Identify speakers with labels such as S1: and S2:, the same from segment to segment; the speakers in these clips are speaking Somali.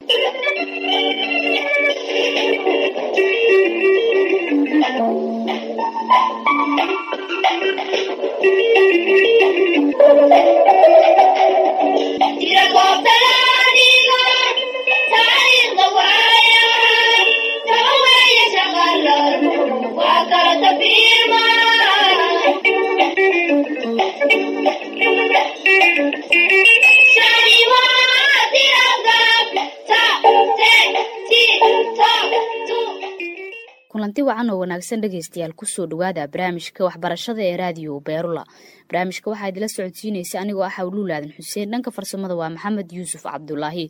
S1: kulanti wacan oo wanaagsan dhegeystayaal kusoo dhawaada barnaamijka waxbarashada ee raadiyo beerula barnaamijka waxaa idila socodsiinaysa anigoo ah hawluulaadan xuseen dhanka farsamada waa maxamed yuusuf cabdulaahi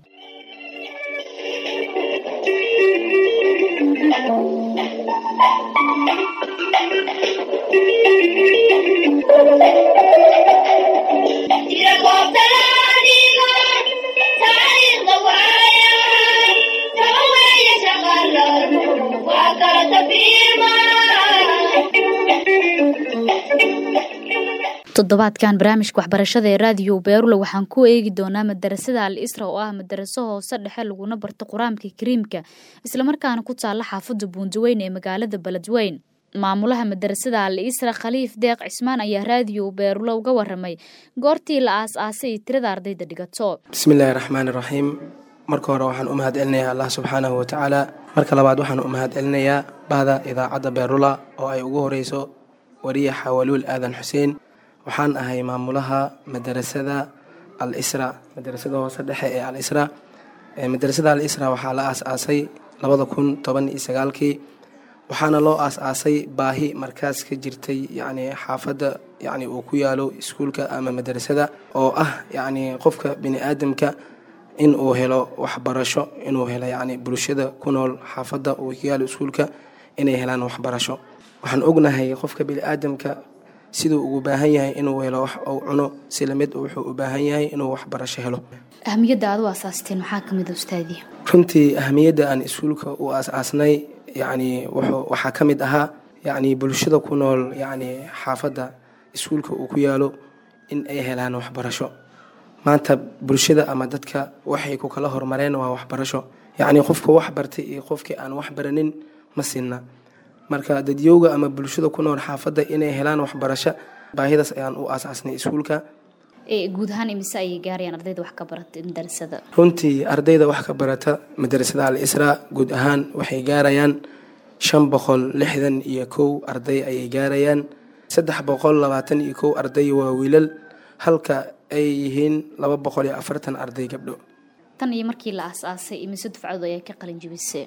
S1: toddobaadkan barnaamijka waxbarashada ee raadiyo beerula waxaan ku eegi doonaa madarasada al isra oo ah madaraso hoose dhexe laguna barto qur-aanka kariimka islamarkaana ku taalla xaafadda buundaweyn ee magaalada beledweyn maamulaha madarasada al isra khaliif deeq cismaan ayaa raadiyo beerula uga waramay goortii la aas-aasay tirada ardayda dhigato
S2: bismillaahi raxmaani raxiim marka hore waxaan u mahad celinayaa allah subxaanahu watacaala marka labaad waxaan u mahad celinayaa bahda idaacadda beerula oo ay ugu horeyso wariya xawaluul aadan xuseen waxaan ahay maamulaha madarasada al isra madarasada hoose dhexe ee al isra madarasada al isra waxaa la aas-aasay labada kun toban iyo sagaalkii waxaana loo aas-aasay baahi markaas ka jirtay yacni xaafadda yacni uu ku yaalo iskuulka ama madarasada oo ah yacni qofka bini aadamka in uu helo waxbarasho inuu helo yacni bulshada ku nool xaafadda uu ku yaalo iskuulka inay helaan waxbarasho waxaan ognahay qofka bini aadamka siduu ugu baahan yahay inuu helo wax uu cuno si lamid wuxuu u baahan yahay inuu waxbarasho helo
S1: ahmiyadda aad u aasaasteen maxaa ka mid a ustaadii
S2: runtii ahamiyadda aan iskuulka u aas-aasnay yacni wuxuu waxaa ka mid ahaa yacni bulshada ku nool yacni xaafadda iskuulka uu ku yaalo in ay helaan waxbarasho maanta bulshada ama dadka waxay ku kala hormareen waa waxbarasho yacni qofka wax bartay iyo qofkii aan wax baranin ma sinna marka dadyowga ama bulshada ku nool xaafadda inay helaan waxbarasho baahidaas ayaan u aas-aasnay iskuulka
S1: guud ahaan imise ayay gaarayaan ardayda wax ka barata madarasada
S2: runtii ardayda wax ka barata madarasada al israa guud ahaan waxay gaarayaan shan boqol lixdan iyo kow arday ayay gaarayaan saddex boqol labaatan iyo kow arday waa wiilal halka ay yihiin laba boqol iyo afartan arday gabdho
S1: tan iyo markii la aas-aasay imise dufcadood ayaa ka qalin jibisay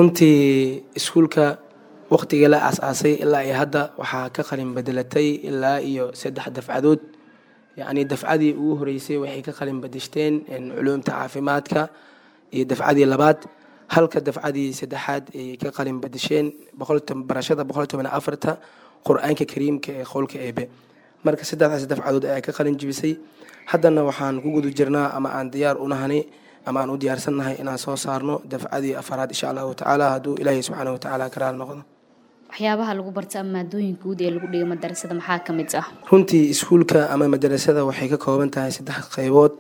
S2: runtii iskuulka waqtigii la aas-aasay ilaa iyo hadda waxaa ka qalin bedelatay ilaa iyo saddex dafcadood yacni dafcadii ugu horeysay waxay ka qalin badishteen culuumta caafimaadka iyo dafcadii labaad halka dafcadii saddexaad ayay ka qalin badisheen barashada boqol toban afarta qur-aanka kariimka ee qowlka eebe marka saddexdaas dafcadood ayaa ka qalin jibisay haddana waxaan ku guda jirnaa ama aan diyaar u nahanay ama aan u diyaarsannahay inaan soo saarno dafcadii afaraad insha allahu tacaala hadduu ilaahay subxaana watacaala ka raali noqdo
S1: waxyaabaha lagu barta ama maadooyinka guud ee lagu dhigay madarasada maxaa ka mid ah
S2: runtii iskuulka ama madarasada waxay ka kooban tahay saddex qaybood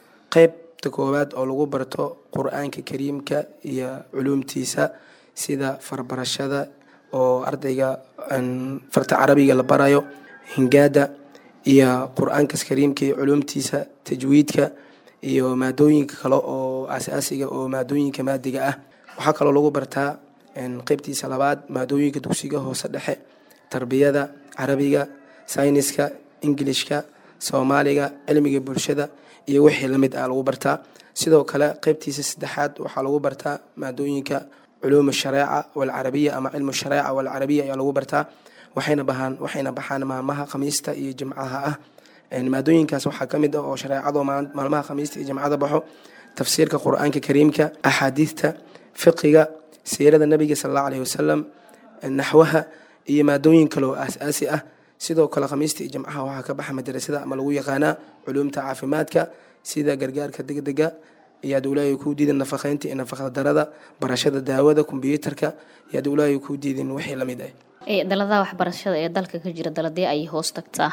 S2: qeybta koowaad oo lagu barto qur-aanka kariimka iyo culuumtiisa sida farbarashada oo ardayga farta carabiga la barayo hingaada iyo qur-aankas kariimka iyo culuumtiisa tajwiidka iyo maadooyinka kale oo asaasiga oo maadooyinka maadiga ah waxaa kaloo lagu bartaa qeybtiisa labaad maadooyinka dugsiga hoose dhexe tarbiyada carabiga sayniska ingilishka soomaaliga cilmiga bulshada iyo wixii lamid ah lagu bartaa sidoo kale qeybtiisa saddexaad waxaa lagu bartaa maadooyinka culuum shareeca walcarabiya ama cilmu shareeca walcarabiya ayaa lagu bartaa waxayna bahaan waxayna baxaan maalmaha khamiista iyo jimcaha ah maadooyinkaas waxaa ka mid ah oo shareecado maalmaha khamiista iyo jimcada baxo tafsiirka qur-aanka kariimka axaadiidta fiqiga siirada nabiga sal allahu aleyhi wasalam naxwaha iyo maadooyin kale oo aas-aasi ah sidoo kale khamiista iyo jimcaha waxaa ka baxa madarasada ama lagu yaqaanaa culuumta caafimaadka sida gargaarka degdega iyo ad ulaahay kuu diidin nafaqeynta iyo nafaqda darada barashada daawada kombyuutarka iyo ad ulaahay kuu diidin wixii lamid ah
S1: daladaha waxbarashada ee dalka ka jira daladee ayay hoos tagtaa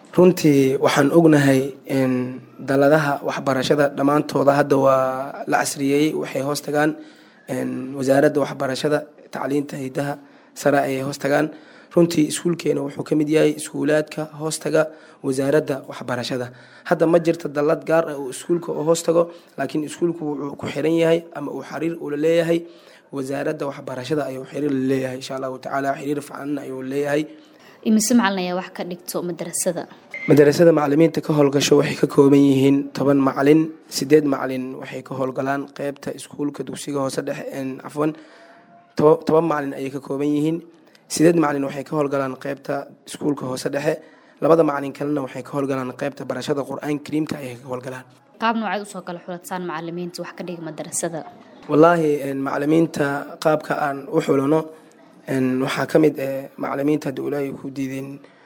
S2: runtii waxaan ognahay daladaha waxbarashada dhammaantooda hadda waa la casriyeeyey waxay hoos tagaan wasaaradda waxbarashada tacliinta hidaha sare ayay hoos tagaan runtii iskuulkeena wuxuu ka mid yahay iskuulaadka hoostaga wasaaradda waxbarashada hadda ma jirta dallad gaar ah oo iskuulka oo hoos tago laakiin iskuulku wuxuu ku xiran yahay ama uu xiriir ula leeyahay wasaaradda waxbarashada ayuu xiriir la leeyahay insha allahu tacaala xiriir fican ayuu leeyahay
S1: imise macalin ayaa wax ka dhigto madarasada
S2: madarasada macalimiinta ka howlgasho waxay ka kooban yihiin toban macalin sideed macalin waxay ka howlgalaan qeybta iskuulka dugsiga hoose dhexe cafwan toban macalin ayay ka kooban yihiin sideed macalin waxay ka howlgalaan qeybta iskuulka hoose dhexe labada macalin kalena waxay ka howlgalaan qeybta barashada qur-aan kariimka ayay ka howlgalaan
S1: qaab nooceed usoo kala xuladsaan macalimiinta wax ka dhiga madarasada
S2: wallaahi macalimiinta qaabka aan u xulano waxaa ka mid macalimiinta hadda ilaahay ku diideen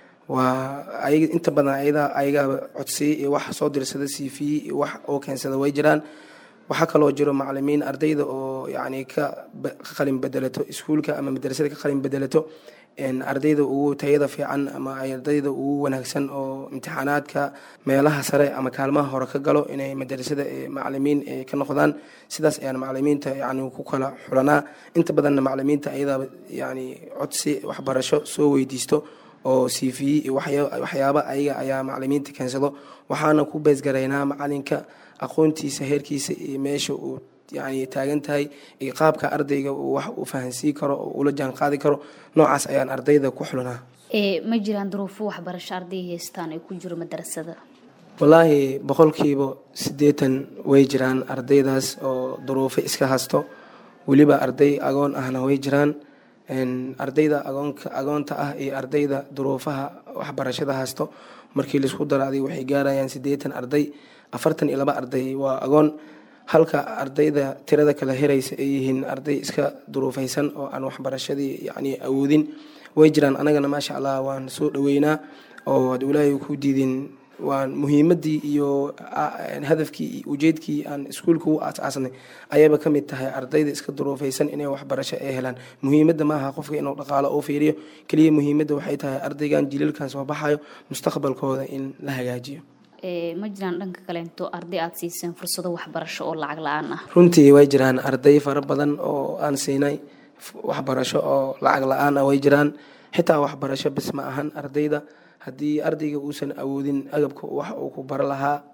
S2: waa inta badan ayada ayagaa codsiya iyo wax soo dirsada c v iyo wax oo keensada way jiraan waxaa kaloo jiro macalimiin ardayda oo yacni ka qalin bedelato iskuulka ama madrasada ka qalin bedelato ardayda ugu tayada fiican ama ardayda ugu wanaagsan oo imtixaanaadka meelaha sare ama kaalmaha hore ka galo inay madrasada macalimiin ka noqdaan sidaas ayaan macalimiinta yani ku kala xulanaa inta badanna macalimiinta ayada yani codsi waxbarasho soo weydiisto oo c v waxyaaba ayaga ayaa macalimiinta keensado waxaana ku beesgaraynaa macalinka aqoontiisa heerkiisa iyo meesha uu yani taagan tahay iyo qaabka ardayga uu wax uu fahansiin karo oo ula jaan qaadi karo noocaas ayaan ardayda ku xulanaa
S1: ma jiraan duruufo waxbarasho arday haystaan ay ku jiro madarasada
S2: wallaahi boqolkiiba siddeetan way jiraan ardaydaas oo duruufo iska hasto weliba arday agoon ahna way jiraan ardayda agoonka agoonta ah iyo ardayda duruufaha waxbarashada haysto markii laisku daraaday waxay gaarayaan siddeetan arday afartan iyo laba arday waa agoon halka ardayda tirada kala heraysa ay yihiin arday iska duruufaysan oo aan waxbarashadii yacni awoodin way jiraan anagana maasha allah waan soo dhoweynaa oo ad ilaahay ku diidin waan muhiimadii iyo hadafkii iyo ujeedkii aan iskuulka u aas-aasnay ayaba ka mid tahay ardayda iska duruufaysan inay waxbarasho ay helaan muhiimadda maaha qofka inuu dhaqaalo oo fiiriyo keliya muhiimadda waxay tahay ardaygan jilalkan soo baxayo mustaqbalkooda in la hagaajiyo
S1: ma jiraan dhanka kaleento arday aada siiseen fursado waxbarasho oo lacag la-aan ah
S2: runtii way jiraan arday fara badan oo aan siinay waxbarasho oo lacag la-aan ah way jiraan xitaa waxbarasho bis ma ahan ardayda haddii ardayga uusan awoodin agabka wax uu ku baro lahaa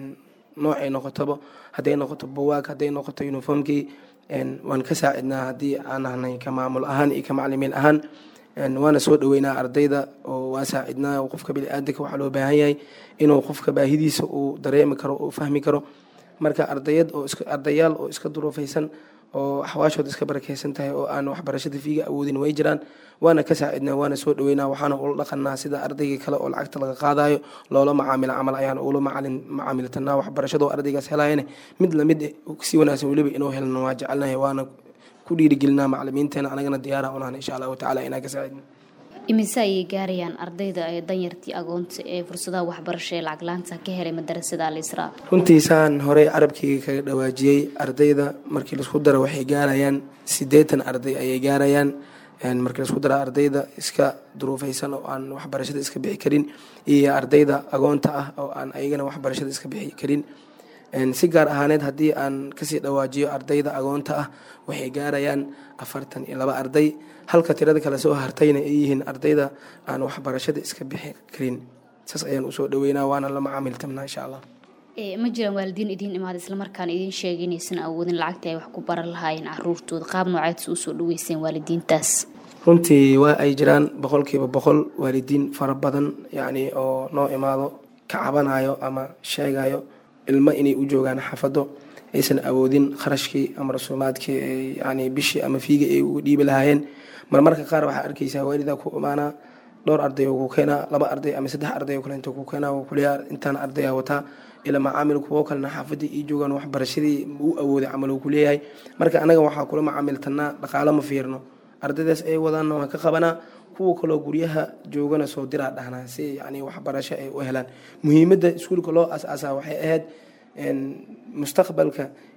S2: noocay noqotaba hadday noqoto buwaag hadday noqoto uniformkii waan ka saacidnaa haddii aan ahnay ka maamul ahaan iyo ka maclimiin ahaan waana soo dhoweynaa ardayda oo waa saacidnaa qofka biniaadanka waxaa loo baahan yahay inuu qofka baahidiisa uu dareemi karo uu fahmi karo marka ardayad oo ardayaal oo iska duruufaysan oo axwaashooda iska barakeysan tahay oo aan waxbarashada fiiga awoodin way jiraan waana ka saacidnaa waana soo dhoweynaa waxaana ula dhaqanaa sida ardayga kale oo lacagta laga qaadayo loola macaamilo camal ayaan ula macaamiltanaa waxbarashadoo ardaygaas helayane mid lamid si wanaagsan weliba inuu helno waa jecelnahay waana ku dhiirigelinaa macalimiinteena anagana diyaara unahan insha allahu tacala inaan ka saacidno
S1: imise ayay gaarayaan ardayda ee danyartii agoonta ee fursadaha waxbarasho ee lacag laanta ka helay madarasada alisraa
S2: runtiisaan horey carabkeyga kaga dhawaajiyey ardayda markii laisku daro waxay gaarayaan siddeetan arday ayay gaarayaan markii laisku daro ardayda iska duruufaysan oo aan waxbarashada iska bixi karin iyo ardayda agoonta ah oo aan ayagana waxbarashada iska bixi karin si gaar ahaaneed haddii aan kasii dhawaajiyo ardayda agoonta ah waxay gaarayaan afartan iyo laba arday halka tirada kale soo hartayna ay yihiin ardayda aan waxbarashada iska bixi karin saas ayaan usoo dhaweynaa waana la macaamiltamnaa insha allah
S1: ma jiraan waalidiin idiin imaada islamarkaan idiin sheegay inaysan awoodin lacagta ay wax ku baran lahaayeen caruurtooda qaab nooceedsa usoo dhaweyseen waalidiintaas
S2: runtii waa ay jiraan boqolkiiba boqol waalidiin fara badan yacni oo noo imaado ka cabanayo ama sheegayo ilmo inay u joogaan xaafado aysan awoodin kharashkii ama rasuumaadkii yani bishii ama fiiga ay uga dhiibi lahaayeen marmarka qaar waxaa arkaysaa waalidaa ku imaanaa dhowr arday oo ku keenaa laba arday ama saddex arday oo kaleento ku keenaa oo kuleeyaa intaan ardaya wataa ila macaamil kuwo kalena xaafadii ii joogaan waxbarashadii u awooday camal uu kuleeyahay marka anaga waxaa kula macaamiltanaa dhaqaalo ma fiirno ardaydaas ay wadaanna waan ka qabanaa kuwa kaloo guryaha joogana soo diraa dhahnaa si yani waxbarasho ay u helaan muhiimadda iskuulka loo as-aasaa waxay ahayd mustaqbalka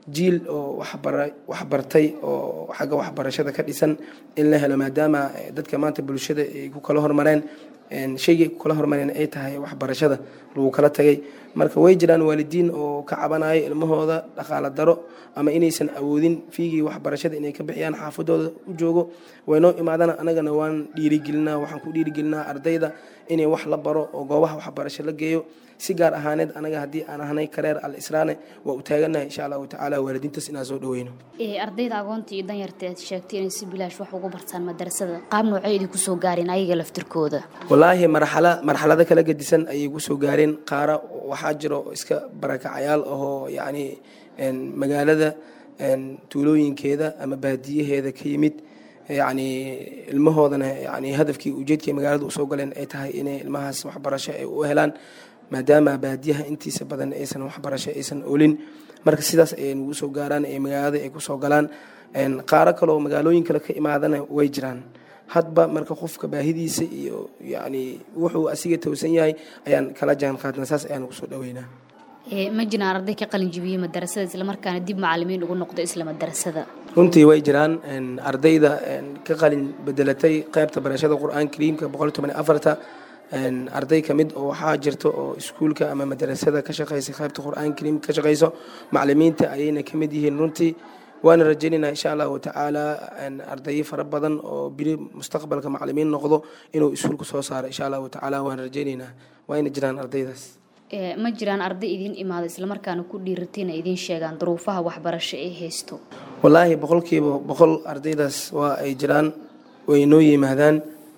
S2: jiil oo waxbartay oo xagga waxbarashada ka dhisan in la helo maadaama dadka maanta bulshada ay ku kala hormareen shaygay ku kala hormareen ay tahay waxbarashada lagu kala tagay marka way jiraan waalidiin oo ka cabanayo ilmahooda dhaqaalo daro ama inaysan awoodin fiigii waxbarashada inay ka bixiyaan xaafadooda u joogo waynoo imaadaan anagana waan dhiirigelinaa waxaan ku dhiirigelinaa ardayda inay wax la baro oo goobaha waxbarasho la geeyo si gaar ahaaneed anaga haddii aan ahnay kareer al israane waa u taaganahay insha allahu tacaala waalidiintaas inaan soo dhaweyno
S1: ardayda agoonta iyo danyarta aad sheegtay inay si bilaash wax ugu bartaan madarasada qaab noocay idinku soo gaareen ayaga laftirkooda
S2: wallaahi marxala marxalado kala gedisan ayay ku soo gaareen qaara waxaa jiro iska barakacayaal ahoo yacni magaalada tuulooyinkeeda ama baadiyaheeda ka yimid yacni ilmahoodana yani hadafkii ujeedkii magaalada usoo galeen ay tahay inay ilmahaas waxbarasho ay u helaan maadaama baadiyaha intiisa badan aysan waxbarasho aysan olin marka sidaas ayay nagu soo gaaraan ee magaalada ay kusoo galaan qaaro kaleoo magaalooyin kale ka imaadana way jiraan hadba marka qofka baahidiisa iyo yani wuxuu asiga towsan yahay ayaan kala jaan qaadna saas ayaan ugu soo dhaweynaa
S1: ma jiraan arday ka qalin jibiyey madarasada islamarkaana dib macalimiin ugu noqdo isla madarasada
S2: runtii way jiraan ardayda ka qalin bedelatay qaybta barashada qur-aan kariimka boqol toban afarta arday ka mid oo waxaa jirta oo iskuulka ama madarasada ka shaqeysa qaybta qur-aan kariimka ka shaqeyso macalimiinta ayayna ka mid yihiin runtii waana rajaynaynaa insha allahu tacaala ardayo fara badan oo biri mustaqbalka macalimiin noqdo inuu iskuulka soo saaro insha allahu tacaala waana rajaynaynaa waayna jiraan ardaydaas
S1: ma jiraan arday idiin imaado islamarkaana ku dhiiratayna idiin sheegaan duruufaha waxbarasho ee haysto
S2: wallaahi boqolkiiba boqol ardaydaas waa ay jiraan way noo yimaadaan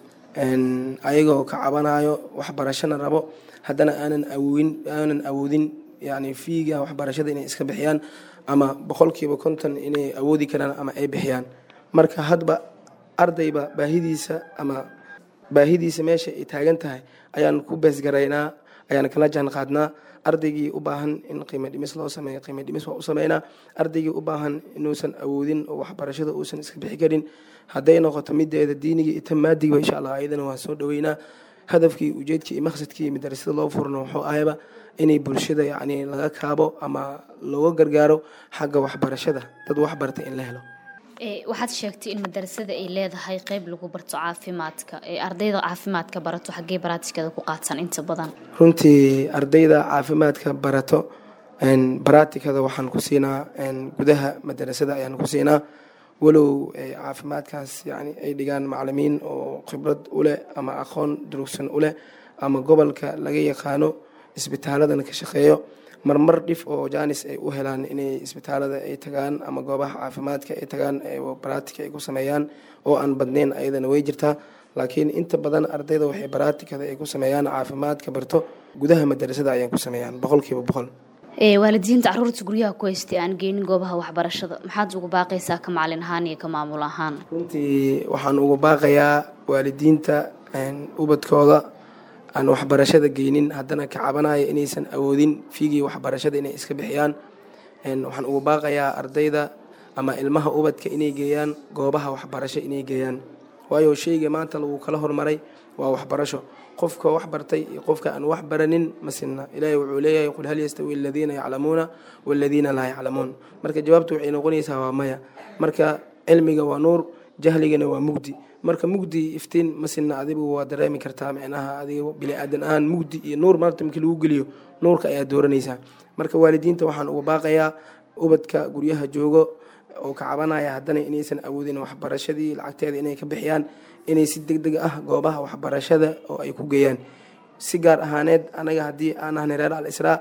S2: ayagoo ka cabanayo waxbarashona rabo haddana aanan awoodin aanan awoodin yani fiiga waxbarashada inay iska bixiyaan ama boqolkiiba konton inay awoodi karaan ama ay bixiyaan marka hadba ardayba baahidiisa ama baahidiisa meesha ay taagan tahay ayaan ku beesgaraynaa ayaan kala jaan qaadnaa ardaygii u baahan in qiimo dhimis loo sameeyo qiimo dhimis waa u sameynaa ardaygii u baahan inuusan awoodin oo waxbarashada uusan iska bixi karin hadday noqoto mideeda diinigii ita maadigiba insha allah ayadana waan soo dhaweynaa hadafkii ujeedkii iyo maqsadkii madarasada loo furno wuxuu ahayba inay bulshada yacni laga kaabo ama looga gargaaro xagga waxbarashada dad waxbarta in la helo
S1: waxaad sheegtay in madarasada ay leedahay qeyb lagu barto caafimaadka ee ardayda caafimaadka barato xaggee baraatikada ku qaadsan inta badan
S2: runtii ardayda caafimaadka barato baraatikada waxaan ku siinaa gudaha madarasada ayaan ku siinaa walow caafimaadkaas yani ay dhigaan macalimiin oo khibrad u leh ama aqoon durugsan u leh ama gobolka laga yaqaano isbitaaladana ka shaqeeyo marmar dhif oo janis ay u helaan inay isbitaalada ay tagaan ama goobaha caafimaadka ay tagaan baraatika ay ku sameeyaan oo aan badnayn ayadana way jirtaa laakiin inta badan ardayda waxay baraatikada ay ku sameeyaan caafimaadka barto gudaha madarasada ayaan ku sameeyaan boqolkiiba boqol
S1: waalidiinta caruurta guryaha ku haystay aan geynin goobaha waxbarashada maxaad ugu baaqaysaa ka macalin ahaan iyo ka maamul ahaan
S2: runtii waxaan ugu baaqayaa waalidiinta ubadkooda aan waxbarashada geynin haddana ka cabanaya inaysan awoodin fiigii waxbarashada inay iska bixiyaan waxaan ugu baaqayaa ardayda ama ilmaha ubadka inay geeyaan goobaha waxbarasho inay geeyaan waayo sheyga maanta lagu kala hormaray waa waxbarasho qofka wax bartay iyo qofka aan wax baranin ma sinna ilaahay wuxuu leeyahay qul hal yastawi aladiina yaclamuuna waladiina laa yaclamuun marka jawaabtu waxay noqonaysaa waa maya marka cilmiga waa nuur jahligana waa mugdi marka mugdi iftiin ma sinna adigu waa dareemi kartaa micnaha adiga bini aadan ahaan mugdi iyo nuur maanta markii lagu geliyo nuurka ayaa dooranaysaa marka waalidiinta waxaan ugu baaqayaa ubadka guryaha joogo oo ka cabanaya haddana inaysan awoodin waxbarashadii lacagteeda inay ka bixiyaan inay si deg deg ah goobaha waxbarashada oo ay ku geeyaan si gaar ahaaneed anaga haddii aan ahnay reer al israa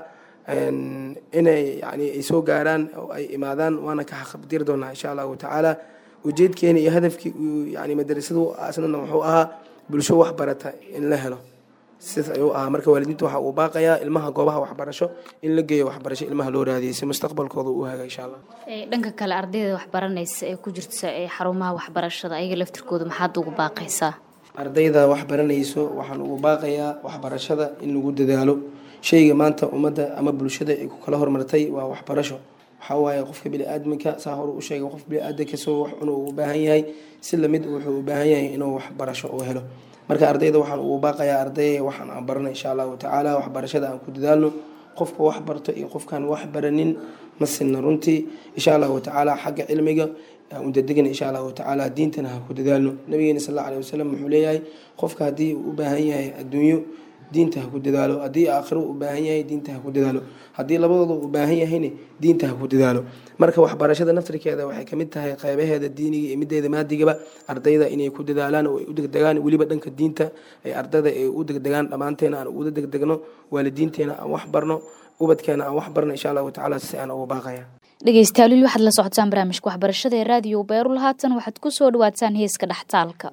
S2: inay yani ay soo gaaraan oo ay imaadaan waana ka xaqabdir doonaa insha allahu tacaala ujeedkeena iyo hadafkii yani madarasadu asnana wuxuu ahaa bulsho waxbarata in la helo sidaas ayuu ahaa marka waalidiinta waxa uu baaqayaa ilmaha goobaha waxbarasho in la geeyo waxbarasho ilmaha loo raadiyay si mustaqbalkooda u haga insha allah
S1: dhanka kale ardayda waxbaranaysa ee ku jirta ee xarumaha waxbarashada ayaga laftirkooda maxaad ugu baaqaysaa
S2: ardayda waxbaranayso waxaan ugu baaqayaa waxbarashada in lagu dadaalo shayga maanta ummadda ama bulshada ay ku kala hormartay waa waxbarasho waxaa waaye qofka biniaadamka saa hore u sheegay qof biniaadanka soo wax cunuu u baahan yahay si lamid wuxuu u baahan yahay inuu waxbarasho uu helo marka ardayda waxaan ugu baaqayaa arday waxaan aan barana insha allahu tacaala waxbarashada aan ku dadaalno qofka wax barto iyo qofkaan wax baranin ma sinna runtii insha allahu tacaala xagga cilmiga udadegna insha allahu tacaala diintana ha ku dadaalno nabigeena sal alla alih wasalam wuxuu leeyahay qofka haddii uu u baahan yahay adduunyo diinta ha ku dadaalo haddii aakhiro u baahan yahay diinta ha ku dadaalo haddii labadooda u baahan yahayna diinta ha ku dadaalo marka waxbarashada naftirkeeda waxay kamid tahay qeybaheeda diiniga iyo mideeda maadigaba ardayda inay ku dadaalaan oo ay u degdegaan weliba dhanka diinta ay ardayda ay u degdegaan dhammaanteena aan uga degdegno waalidiinteena aan wax barno ubadkeena aan wax barno insha allahu tacaala si aan uga baaqaya
S1: dhegeystayaal waxaad la socotaan barnaamijka waxbarashada ee raadiyo beerul haatan waxaad ku soo dhawaataan heeska dhextaalka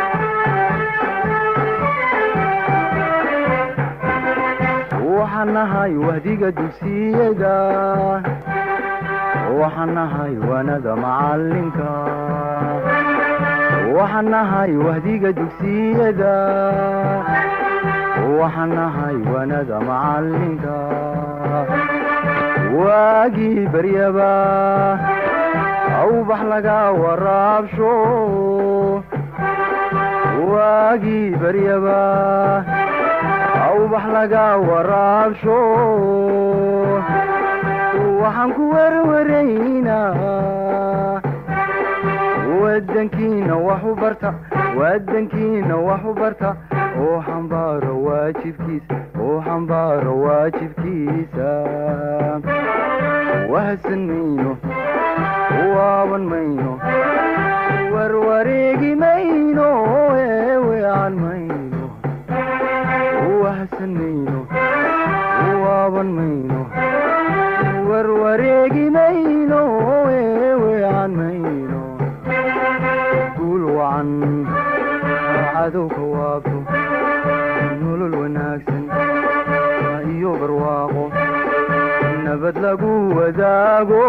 S3: waxaan nahay wahdiga dugsiyada waxaan nahay wanada macalinka waxaan nahay wahdiga dugsiyada waxaan nahay wanada macalinka waagii baryaba awbax laga waraabsho waagii baryaba awbax laga waraabsho waxaan ku werwaraynaa wadankiina wax u barta wadankiina wax u barta oo xambaaro waajibkiisa oo xambaaro waajibkiisa wahsan mayno waaban mayno warwareegi mayno eewean mayno wahsan mayno waaban mayno warwareegi mayno eewean mayno guul wacan cadowka waabto nolol wanaagsan iyo barwaaqo nabad lagu wadaago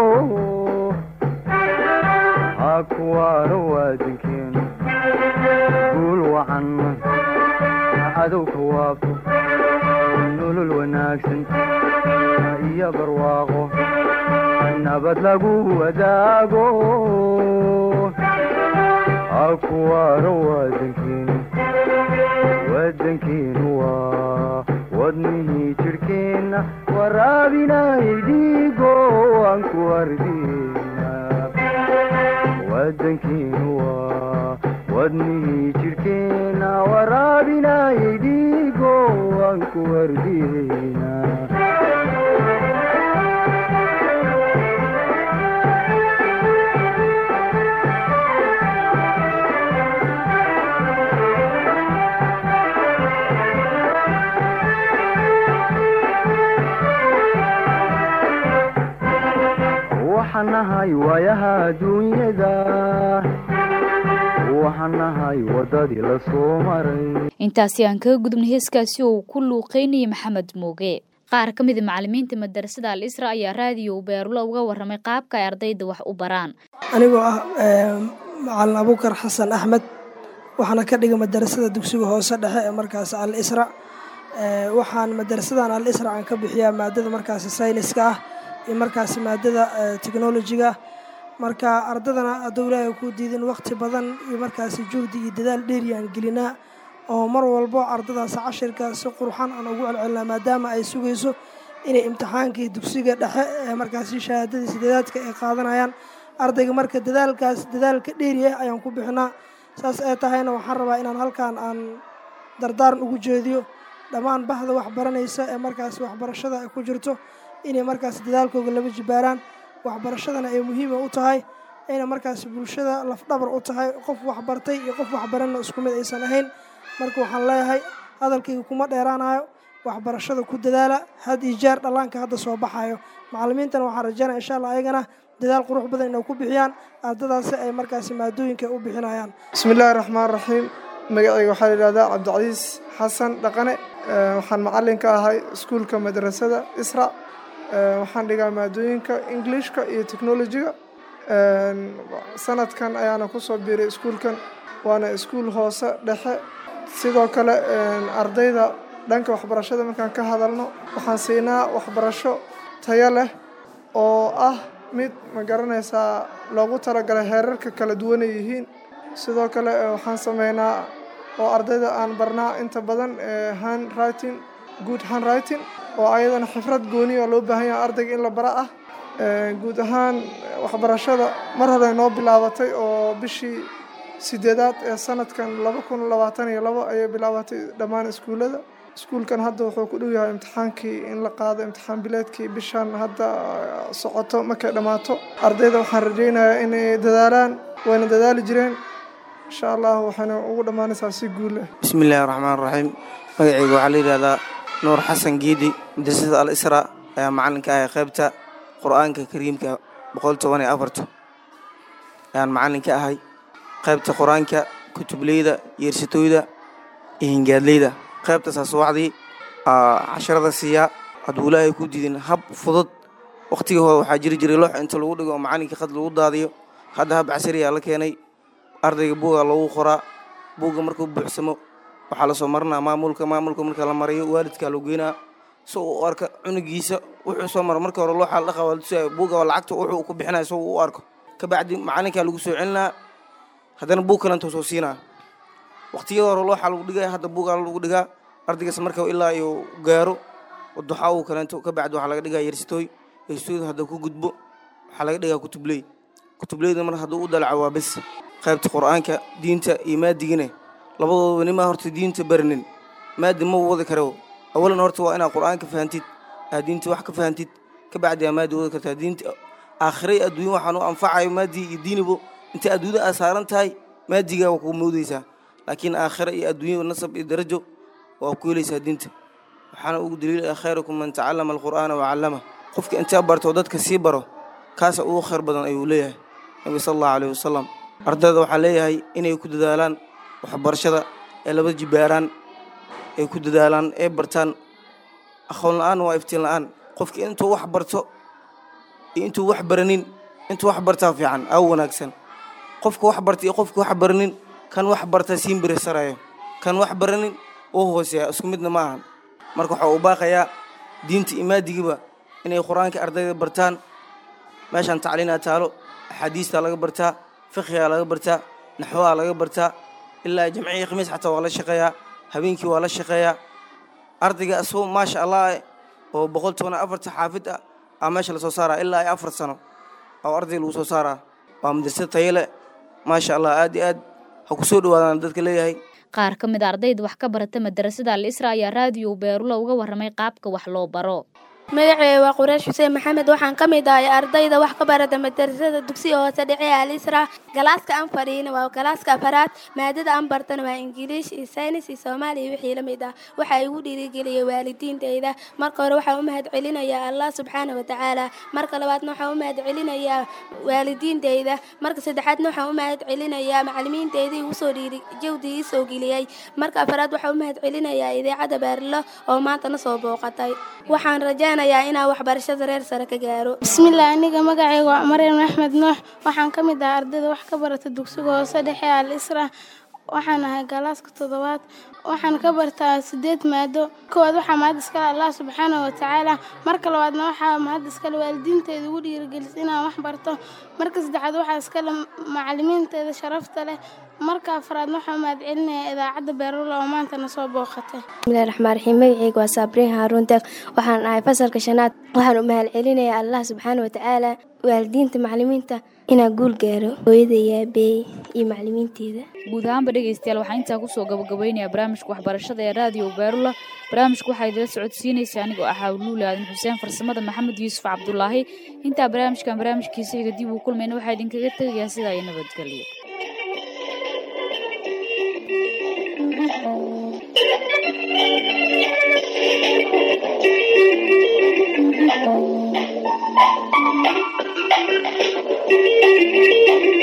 S3: hakuwaano waadankeenu guul wacan cadowka waabto nolol wanaagsan iyo barwaaqo nabad lagu wadaago hakuwaano waadankeenu wadankeenu waa wadnihii jidhkeenna waraabinayay dhiigo aan ku ardina wadankeenu waa wadnihii jidhkeenna waraabinayay dhiigo aan ku ardina waxaan nahay waayaha adduunyada waxaan nahay waddadii la soo maray
S1: intaasi aan kaga gudubnay heeskaasi oo uu ku luuqeynayay maxamed mooge qaar ka mida macalimiinta madarasada al isra ayaa raadiyo beerula uga waramay qaabka ay ardayda wax u baraan
S4: anigoo ah macalin abuukar xasan axmed waxaana ka dhiga madarasada dugsiga hoose dhexe ee markaas al isra waxaan madarasadan al isra aan ka bixiyaa maadada markaasi sayniska ah iyo markaasi maadada technolojiga marka ardadana hadduu ilaahay ku diidin waqti badan iyo markaasi juhdi iyo dadaal dheeri aan gelinaa oo mar walbo ardadaas cashirka si qurxan aan ugu celcelinaa maadaama ay sugayso inay imtixaankii dugsiga dhexe ee markaasi shahaadadii sideedaadka ay qaadanayaan ardayga marka dadaalkaas dadaalka dheeri ah ayaan ku bixinaa saas ee tahayna waxaan rabaa inaan halkan aan dardaaran ugu jeediyo dhammaan bahda waxbaranaysa ee markaasi waxbarashada ay ku jirto inay markaas dadaalkooga laba jibaaraan waxbarashadana ay muhiima u tahay ayna markaas bulshada lafdhabar u tahay qof waxbartay iyo qof waxbaranna isku mid aysan ahayn marka waxaan leeyahay hadalkayga kuma dheeraanayo waxbarashada ku dadaala had iyo jeer dhallaanka hadda soo baxayo macallimiintana waxaan rajaynaya insha allah ayagana dadaal qurux badan inay ku bixiyaan ardadaasi ay markaasi maadooyinka u bixinayaan
S5: bismillahi raxmaan raxiim magacayga waxaa la yidhahdaa cabdicasiis xasan dhaqane waxaan macallin ka ahay iskuulka madrasada isra waxaan dhigaa maadooyinka englishka iyo technolojiga sanadkan ayaana kusoo biiray iskuulkan waana iskuul hoose dhexe sidoo kale ardayda dhanka waxbarashada markaan ka hadalno waxaan siinaa waxbarasho tayo leh oo ah mid ma garanaysaa loogu talagalay heerarka kala duwanay yihiin sidoo kale waxaan sameynaa oo ardayda aan barnaa inta badan hand writing good hand writing oo ayadana xifrad gooni oo loo baahan yahay ardayga in la bara ah guud ahaan waxbarashada mar hore noo bilaabatay oo bishii sideedaad ee sanadkan laba kun labaatan iyo labo ayay bilaabatay dhammaan iskuullada iskuulkan hadda wuxuu ku dhow yahay imtixaankii in la qaado imtixaan bileedkii bishan hadda socoto markay dhammaato ardayda waxaan rajaynayaa inay dadaalaan wayna dadaali jireen insha allah waxayna ugu dhammaanaysaa si guul leh
S6: bismi illaahi raxmaan raxiim magacayga waxaa la yidhahdaa nuur xasan giidi madrasada al isra ayaa macalinka ahay qaybta qur-aanka kariimka boqol toban iyo afarta ayaan macalin ka ahay qaybta qur-aanka kutubleyda yeersatooyda iyo hingaadleyda qaybtaasaa subaxdii casharada siiyaa hadduu ilaahay ku diidin hab fudud wakhtigii hore waxaa jiri jiray loox inta lagu dhigo oo macalinka khad lagu daadiyo hadda hab casariyaa la keenay ardayga buugaa loogu qoraa buugga markuu buuxsamo waxaa lasoo marinaa maamulka maamulka marka la mariyo waalidkaa loo geynaa si uu u arka cunugiisa wuxuu soo maro marka hore looxaa la dhaqaa waa latusaya buugga waa lacagta wuxuu ku bixinaya si uu u arko kabacdi macalinkaa lagu soo celinaa haddana buug kalenta soo siinaa waqtiyada hore looxaa lagu dhigaya hadda buugaa lagu dhigaa ardaygaas marka ilaa iyo gaaro duxaa uu kaleento kabacdi waxaa laga dhigaa yersitooy yersitooyda hadda ku gudbo waxaa laga dhigaa kutubley kutubleyda mar hadduu u dalaco waa bes qaybta qur-aanka diinta iyo maadigine labadooda nimaa horta diinta barinin maadi ma wadi karo awalan horta waa inaad qur-aanka fahantid aad diinta wax ka fahantid kabacdi aa maadi wadi kartaa diinta aakhiray adduunya waxaan u anfacayo maadi iyo diinibo intay adduunyada aad saaran tahay maadigaa waa kuu moodeysaa laakiin aakhira iyo adduunya nasab iyo darajo waa ku helaysaa diinta waxaana ugu daliilaya khayrukum man tacallama alqur'aana wacallama qofka intaa barto dadka sii baro kaasa ugu khayr badan ayuu leeyahay nabi sala allahu alayhi wasalam ardayda waxaa leeyahay inay ku dadaalaan waxbarashada ee laba jibaaraan ay ku dadaalaan ee bartaan aqoon la-aan waa iftiin la-aan qofka intuu wax barto iyo intuu wax baranin intuu wax bartaa fiican aa wanaagsan qofka wax barta iyo qofka wax baranin kan wax barta siin birisarayo kan wax baranin uu hooseeya isku midna ma ahan marka waxaa uu baaqayaa diinta iyo maadigiiba inay qur-aanka ardayda bartaan meeshaan tacliinaa taalo axaadiistaa laga bartaa fiqhigaa laga bartaa naxwaha laga bartaa ilaa jamciya khamiis xataa waa la shaqeeyaa habeenkii waa la shaqeeyaa ardayga asagoo maasha allah oo boqol toban afarta xaafid ah aa meesha lasoo saaraa ilaa ay afar sano oo arday lagu soo saaraa waa madrasad tayale maasha allah aad iyo aad ha ku soo dhawaadaan dadka leeyahay
S1: qaar ka mid a ardayda wax ka barata madarasada al isra ayaa raadiyo beerulo uga warramay qaabka wax loo baro
S7: magaceeda waa quraash xuseen maxamed waxaan ka mid ahay ardayda wax ka barata madarasada dugsiga hoose dhexe al isra galaaska aan fadhiina waa galaaska afaraad maadada aan bartana waa ingiliish iyo saynis iyo soomaali iyo wixii la mid ah waxaa igu dhiirigeliyay waalidiintayda marka hore waxaan u mahad celinayaa allah subxaana watacaala marka labaadna waxaan u mahad celinayaa waalidiintayda marka saddexaadna waxaan u mahad celinayaa macalimiintayda igu soo dhiiri jawdi ii soo geliyey marka afaraad waxaan u mahad celinayaa idaacadda baarilo oo maanta na soo booqatay waxaan rajaynayaa inaan waxbarashada reer sare ka gaaro
S8: bismillaah aniga magacayga waa maryam axmed nuux waxaan ka mid ahaa ardayda wax ka barata dugsiga hoose dhexe al isra waxaan ahay galaaska toddobaad waxaan ka bartaa sideed maado koowaad waxaa mahad iskale allah subxaana watacaala marka labaadna waxaa mahad iskale waalidiinteeda ugu dhiirigelisay inaan wax barto marka saddexaad waxaa iskale macalimiinteeda sharafta leh marka afraadna waxaa mahad celinayaa idaacadda beerula oo maanta na soo booqatay
S7: bismillahi raxmaan raxiim magacayga waa saabriin haaruun deeq waxaan ahay fasalka shanaad waxaan u mahad celinayaa allah subxaana watacaala waalidiinta macalimiinta inaan guul gaaro hooyada iyo aabeey iyo macalimiinteeda
S1: guud ahaanba dhegaystayaal waxaa intaa kusoo gabagabeynayaa barnaamijka waxbarashada ee raadiyo beerula barnaamijka waxaa idila socodsiinaysa anigoo ahaa luuli aadan xuseen farsamada maxamed yuusuf cabdulaahi intaa barnaamijkan barnaamijkiisa xiga dib uu kulmayna waxaa idinkaga tegayaa sidaa iyo nabadgelyo
S9: Thank you.